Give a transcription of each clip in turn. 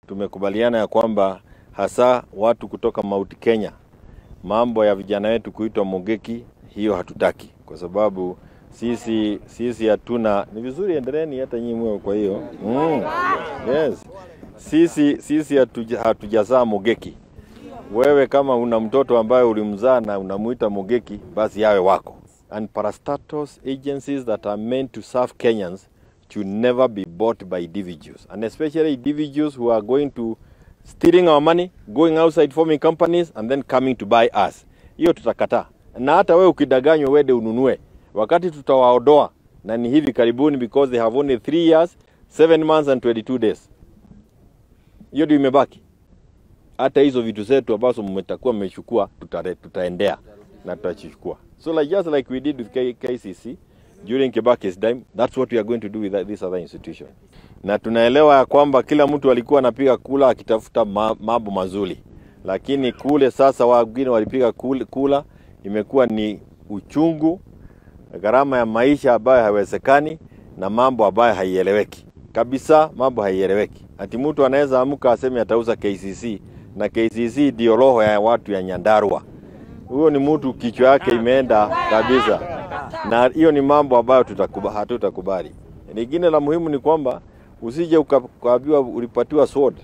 tumekubaliana ya kwamba hasa watu kutoka Mount Kenya, mambo ya vijana wetu kuitwa mogeki, hiyo hatutaki, kwa sababu sisi sisi hatuna. Ni vizuri endeleeni hata nyinyi mwe, kwa hiyo mm, yes, sisi sisi hatuja- hatujazaa mogeki. Wewe kama una mtoto ambaye ulimzaa na unamuita mogeki, basi yawe wako. And parastatus agencies that are meant to serve Kenyans should never be bought by individuals, and especially individuals who are going to stealing our money, going outside forming companies and then coming to buy us. Hiyo tutakataa, na hata wewe ukidanganywa wende ununue, wakati tutawaodoa na ni hivi karibuni, because they have only 3 years 7 months and 22 days. Hiyo ndio imebaki. Hata hizo vitu zetu ambazo mmetakuwa mmechukua tutare- tutaendea na tutachukua. So like just like we did with K KCC during Kibaki's time, that's what we are going to do with that- this other institution. Na tunaelewa ya kwamba kila mtu alikuwa anapiga kula akitafuta ma- mambo mazuri, lakini kule sasa wengine walipiga kul- kula, imekuwa ni uchungu, gharama ya maisha ambayo haiwezekani na mambo ambayo haieleweki kabisa, mambo haieleweki. Ati mtu anaweza amka aseme atauza KCC na KCC ndio roho ya watu ya Nyandarua. Huyo ni mtu kichwa yake imeenda kabisa, na hiyo ni mambo ambayo tutakuba, hatutakubali. Lingine la muhimu ni kwamba usije uka- ukaambiwa ulipatiwa sword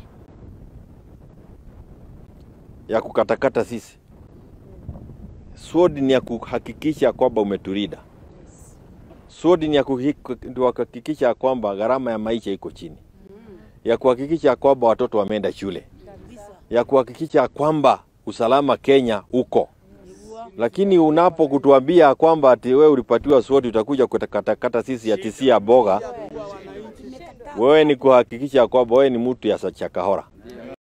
ya kukatakata sisi. Sword ni ya kuhakikisha kwamba umeturida. Sword ni ya kuhi- ndio kuhakikisha kwamba gharama ya maisha iko chini, ya kuhakikisha kwamba watoto wameenda shule, ya kuhakikisha kwamba usalama Kenya uko. Lakini unapo kutuambia kwamba ati wewe ulipatiwa sword utakuja kukatakata sisi ati si ya boga, wewe ni kuhakikisha kwamba wewe ni mtu ya chakahora.